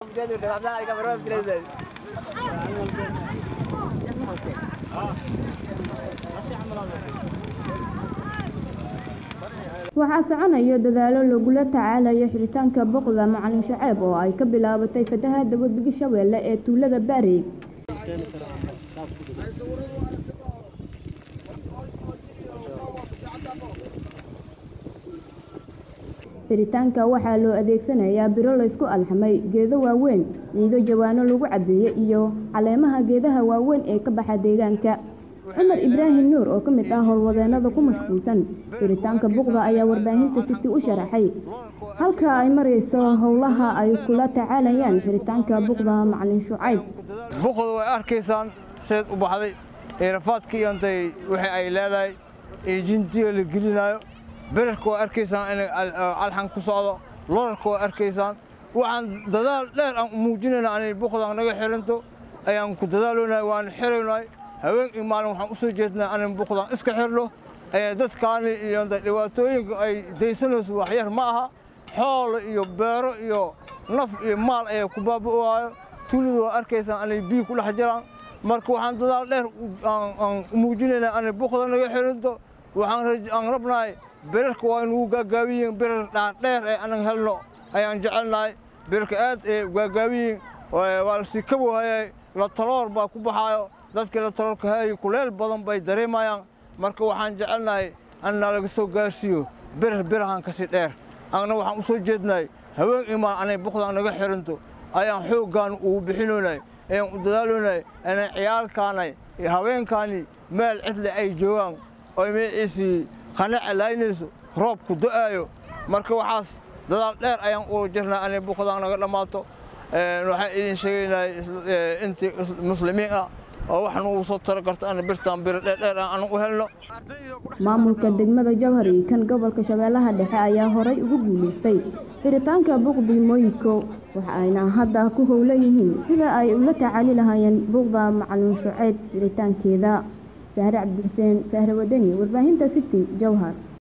waxaa soconaya dadaalo lagula tacaalayo xiritaanka boqda macalin shaceeb oo ay ka bilaabatay fatahaada webiga shabeelle ee tuulada baari xiritaanka waxaa loo adeegsanayaa biro laysku alxamay geedo waaweyn ciido jawaano lagu cabeeyey iyo caleemaha geedaha waaweyn ee ka baxa deegaanka cumar ibraahim nuur oo ka mid ah howlwadeenada ku mashquulsan xiritaanka buqda ayaa warbaahinta siti u sharaxay halka ay marayso howlaha ay kula tacaalayaan xiritaanka buqda macalin shucayb buqda way arkaysaan seed u baxday eerafaadkii intay wixii ay leedahay iyo jintiga la gelinayo berarka waa arkaysaan inay alxan ku socdo lorarka waa arkaysaan waxaan dadaal dheer aan muujinayna anay buqdan naga xiranto ayaan ku dadaaloonahay waan xiraynahay haween iyo maalin waxaan u soo jeednaa anan buqdan iska xirno dadkaani iyo dhibaatooyinka ay daysanayso waxyar ma aha xoolo iyo beero iyo naf iyo maal ayaa ku baaba'aayo tuulada waa arkaysaan anay biyo ku dhex jiraan marka waxaan dadaal dheer aan muujinaynaa anay buqda naga xiranto waxaan rabnahay birarka waa inugu gaagaabiyiin birar dhaadheer ee anan helno ayaan jecelnahay birarka aad ee gaagaabiyiin waa la sii kabowhayay la taloor baa ku baxaayo dadkii la taloorka hayay kuleel badan bay dareemayaan marka waxaan jecelnahay anna laga soo gaarsiiyo birar birahan kasii dheer anna waxaan u soo jeednahay haween imaan anay buqdan naga xiranto ayaan xooggaan ugu bixinoonay ayaan u dadaaloonay inay ciyaalkaanay iyo haweenkaani meel cidle ay joogaan oo magaciisii qanaca laaynayso roobku do'aayo marka waxaas dadaal dheer ayaan uga jirnaa anay buqdan naga dhammaato waxaan idin sheegaynaa intii muslimiin ah oo wax nugu soo taro karta ana birtaan biro dheerdheer aan u helno maamulka degmada jawhar iyo kan gobolka shabeellaha dhexe ayaa horay ugu guulaystay xiritaanka buqdi mooyiko waxa ayna hadda ku howlan yihiin sida ay ula tacaali lahaayeen buqda macalin shuceyb xiritaankeeda sahre cabdixuseen sahre wadani warbaahinta city jawhar